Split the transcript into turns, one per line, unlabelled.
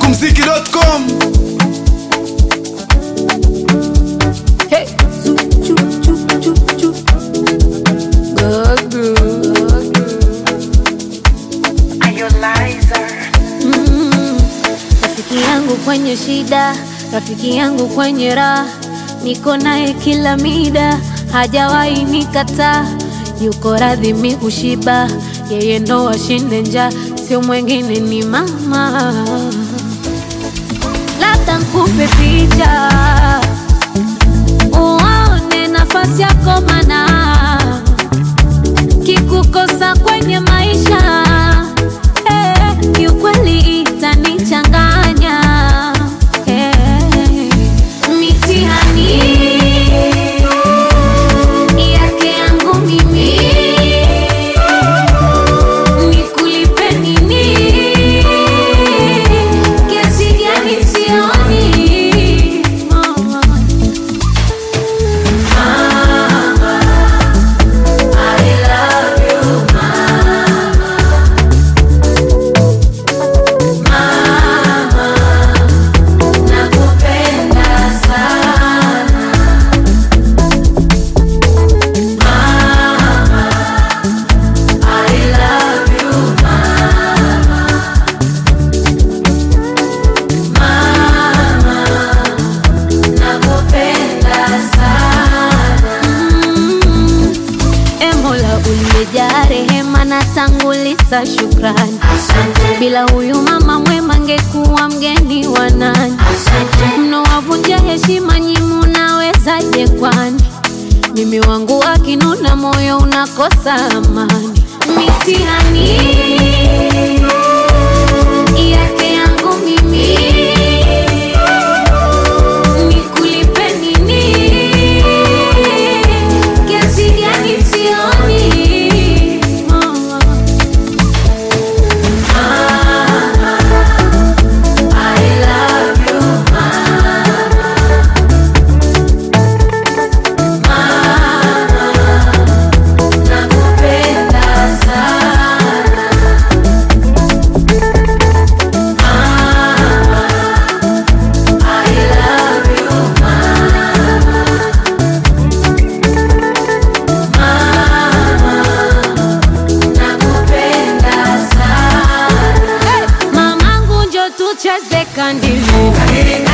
Smokumziki.com
Hey, choo, choo, choo, choo, choo. Gagu, gagu. Mm, Rafiki yangu kwenye shida, rafiki yangu kwenye raha, niko naye kila mida, hajawahi nikataa, yuko radhi mi kushiba, yeye ndo ashinde njaa, sio mwengine ni mama. Labda nkupe picha uone nafasi yako, mana kikukosa kwenye maisha eh, kiukweli itanichanganya eh, mitihani yake yangu mimi nikulipe nini? Kiasi gani sioni mama Mm. E Mola uliyejaa rehema na tanguliza shukrani. Bila huyu mama mwema ngekuwa mgeni wa nani? Mnowavunja heshima nyi munawezaje kwani? Mimi wangu akinuna moyo unakosa amani. Mitihani yake yangu mimi nikulipe nini? Kiasi gani sioni mama Mamangu njo tucheze kandili